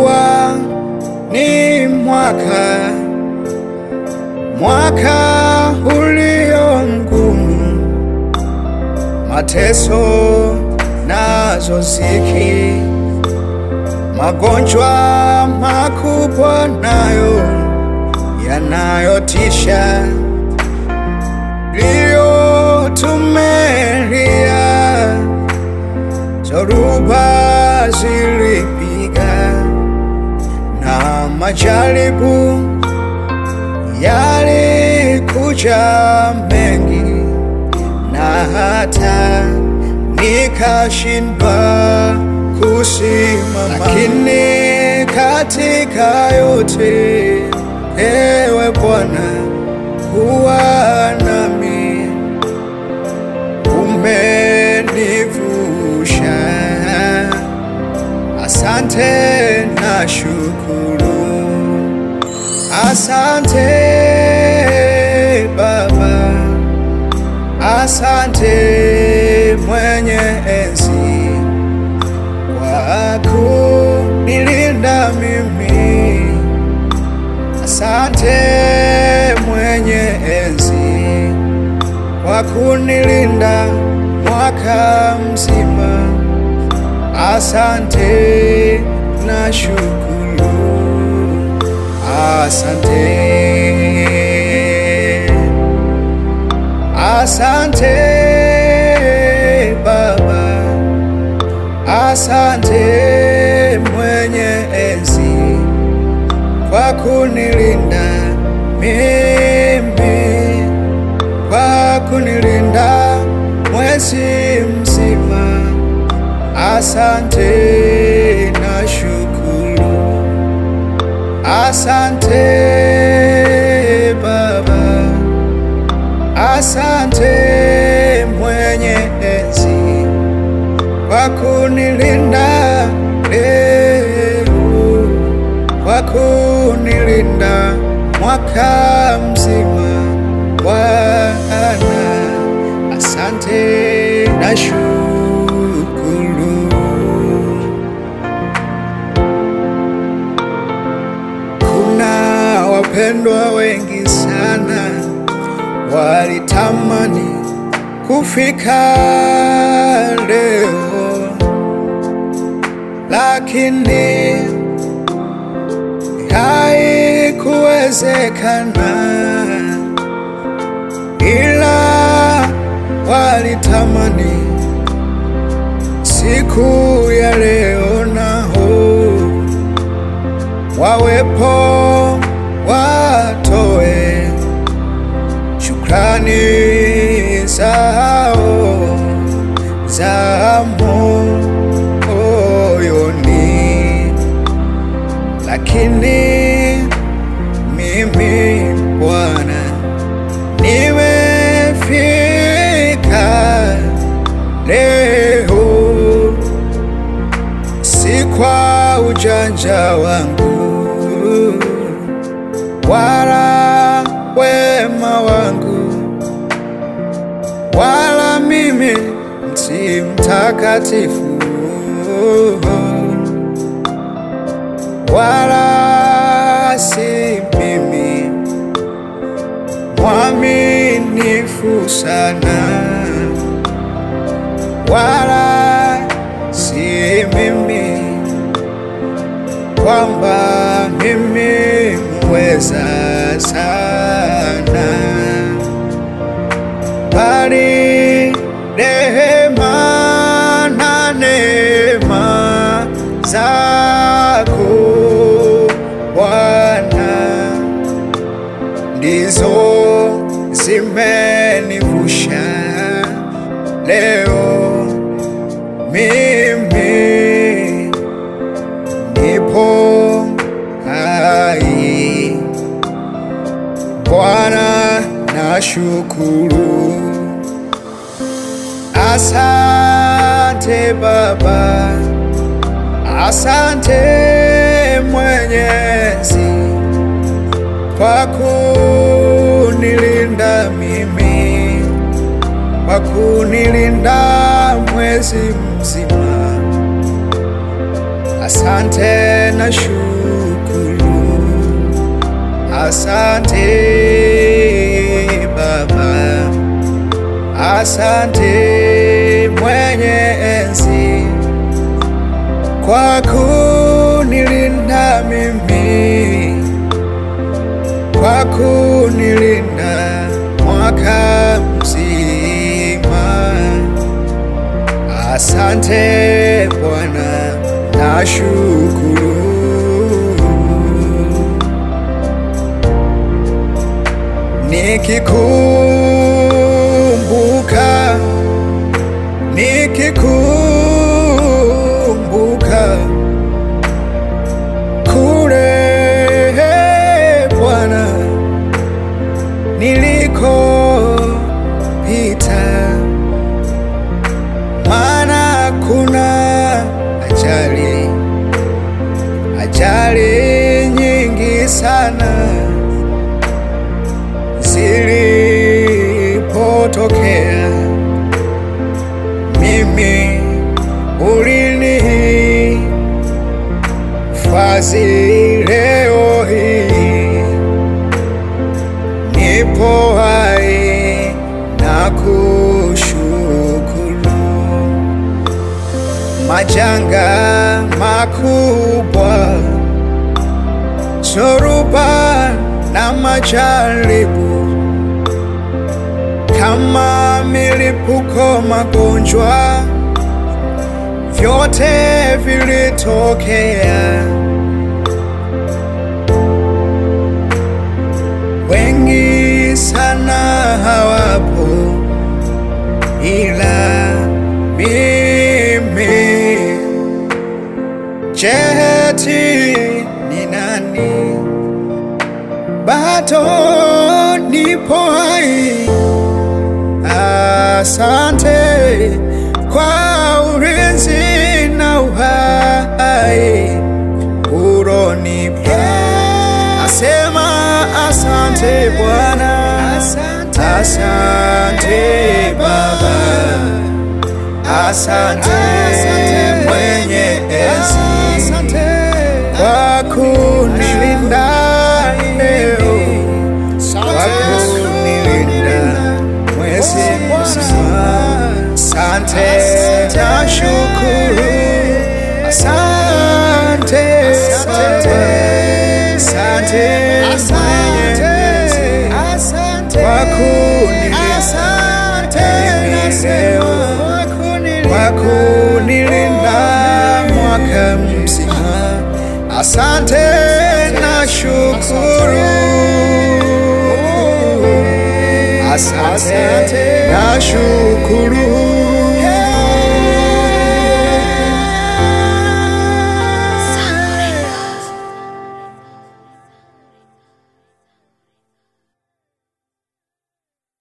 kuwa ni mwaka mwaka ulio mgumu, mateso nazo ziki, magonjwa makubwa nayo yanayotisha, ndiyo tumelia, zoruba zilipiga na majaribu yalikuja mengi, na hata nikashindwa kusimama, lakini katika yote, ewe Bwana, kuwa nami, umenivusha. Asante na shukuru. Asante Baba, asante mwenye enzi kwa kunilinda mimi. Asante mwenye enzi kwa kunilinda mwaka mzima. Asante na shukuru. Asante, asante Baba, asante mwenye enzi kwa kunilinda mimi, kwa kunilinda mwezi mzima. Asante na shukuru. Asante Baba, asante mwenye enzi kwa kunilinda leo, kwa kunilinda mwaka mzima. Bwana, asante na shukuru. Kuna wapendwa wengi sana walitamani kufika leo, lakini haikuwezekana, ila walitamani siku ya leo nao wawepo watoe shukrani zao za moyoni, lakini mimi Bwana nimefika leo si kwa ujanja wangu wala wema wangu, wala mimi si mtakatifu, wala si mimi mwaminifu sana, wala si mimi kwamba mimi muweza sana, bali rehema na neema zako Bwana ndizo zimenivusha leo mimi nipo hai. Bwana nashukuru, asante Baba, asante Mwenyezi kwa kunilinda mimi, kwa kunilinda mwezi mzima. asante na shukuru, asante Baba, asante mwenye enzi kwa kunilinda mimi, kwa kunilinda mwaka mzima. Asante Bwana, nashukuru. Nikikumbuka, nikikumbuka kule Bwana nilikopita, maana kuna ajali, ajali nyingi sana zilipotokea, mimi ulinihifadhi leo hii nipo hai na kushukuru. Majanga makubwa, zoruba na majaribu, kama milipuko, magonjwa, vyote vilitokea. wengi sana hawapo, ila mimi jeti ni nani? Bado nipo hai. Asante kwa ulinzi na uhai uronipa. Nasema asante Bwana, asante Baba, asante mwenye enzi kwa kunilinda leo, kwa kunilinda mwezi mzima. Asante na shukuru, asante, asante, asante mwenye enzi kwa kunilinda mimi leo, kwa kunilinda mwaka mzima. Asante na shukuru, asante na shukuru.